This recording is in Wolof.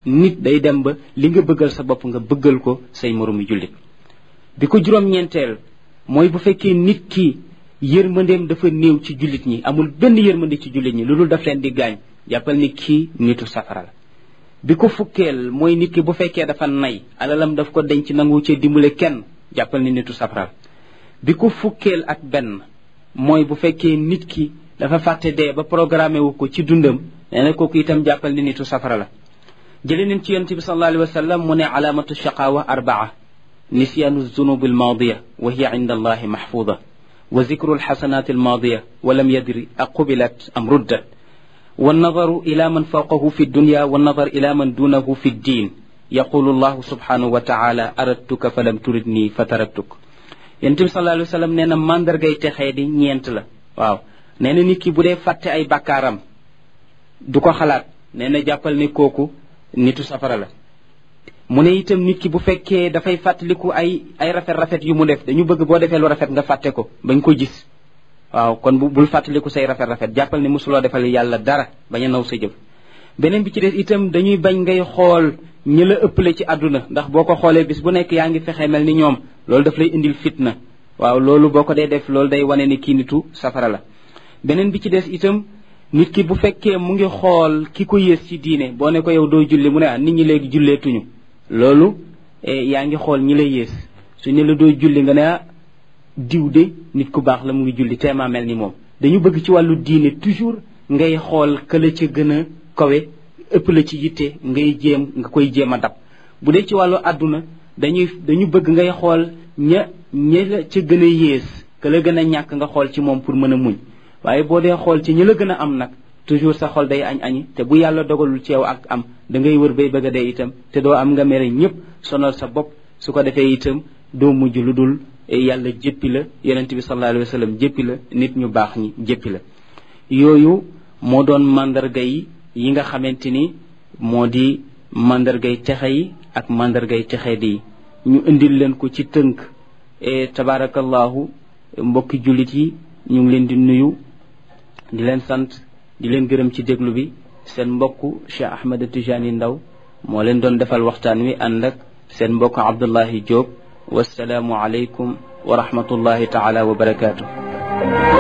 nit day dem ba li nga bëggal sa bopp nga bëggal ko say moroomi jullit bi ko juróom-ñeenteel mooy bu fekkee nit ki yërmandeem dafa néew ci jullit ñi amul benn yërmande ci jullit ñi lu dul daf leen di gaañ jàppal ni kii nitu safara la bi ko fukkeel mooy nit ki bu fekkee dafa nay alalam daf ko denc nangu cee dimbale kenn jàppal ni nitu safara la bi ko fukkeel ak benn mooy bu fekkee nit ki dafa fàtte dee ba programmé wu ko ci dundam nee na kooku itam jàppal ni nitu safara la jële nañ ci yonente bi sallallahu alayhi wa sallam mu ne alaamatu shaqaawa arbaa nisyaanu zunub almaadiya wa hiya inda allahi mahfuda wa zikru alxasanat almaadiya wa lam yadri aqubilat am ruddat والنظر إلى من فوقه في الدنيا والنظر إلى من دونه في الدين يقول الله سبحانه وتعالى أردتك فلم تردني فتركتك ينتم صلى الله عليه وسلم نينا ماندر غاي تخي دي ñent la waaw neena nit ki bu dee fàtte ay bakkaaram du ko xalaat neena jàppal ni kooku nitu safara la mu ne itam nit ki bu fekkee dafay fàttaliku ay ay rafet rafet yu mu def dañu bëgg boo defee lu rafet nga fàtte ko bañ ko gis waaw kon bu bul fàttaliku say rafet rafet jàppal ni mosuloo defal yàlla dara bañ a naw sa jëf beneen bi ci des itam dañuy bañ ngay xool ñi la ëppale ci àdduna ndax boo ko xoolee bis bu nekk yaa ngi fexe mel ni ñoom loolu daf lay indil fitna waaw loolu boo ko dee def loolu day wane ni kii nitu safara la beneen bi ci des itam nit ki bu fekkee mu ngi xool ki ko yées ci diine boo ne ko yow doo julli mu ne ah nit ñi léegi julleetuñu loolu yaa ngi xool ñi la yées su ne la doo julli nga ne ah diw de nit ku baax la mu ngi julli teema mel ni moom dañu bëgg ci wàllu diine toujours ngay xool këla ca gën a kawe ëpp la ci yitte ngay jéem nga koy jéem a dab bu dee ci wàllu àdduna dañuy dañu bëgg ngay xool ña ña la ca gën a yées ka la gën a ñàkk nga xool ci moom pour mën a muñ waaye boo dee xool ci ñi la gën a am nag toujours sa xol day añ añi te bu yàlla dogalul ci yow ak am da ngay wër bay bëgg a dee itam te doo am nga mere ñëpp sonal sa bopp su ko defee itam doo mujj lu dul yàlla jéppi la yonent bi sallallahu alayhi wa sallam jéppi la nit ñu baax ñi jéppi la yooyu moo doon mandarga yi yi nga xamante ni moo di mandargay texe yi ak mandargay texe di ñu indil leen ko ci tënk e tabarakallahu mbokki jullit yi ñu ngi leen di nuyu di leen sant di leen gërëm ci déglu bi seen mbokk Cheikh Ahmed Tijani Ndaw moo leen doon defal waxtaan wi ànd ak seen mbokk Abdullahi Diop والسلام عليكم ورحمة الله تعالى وبركاته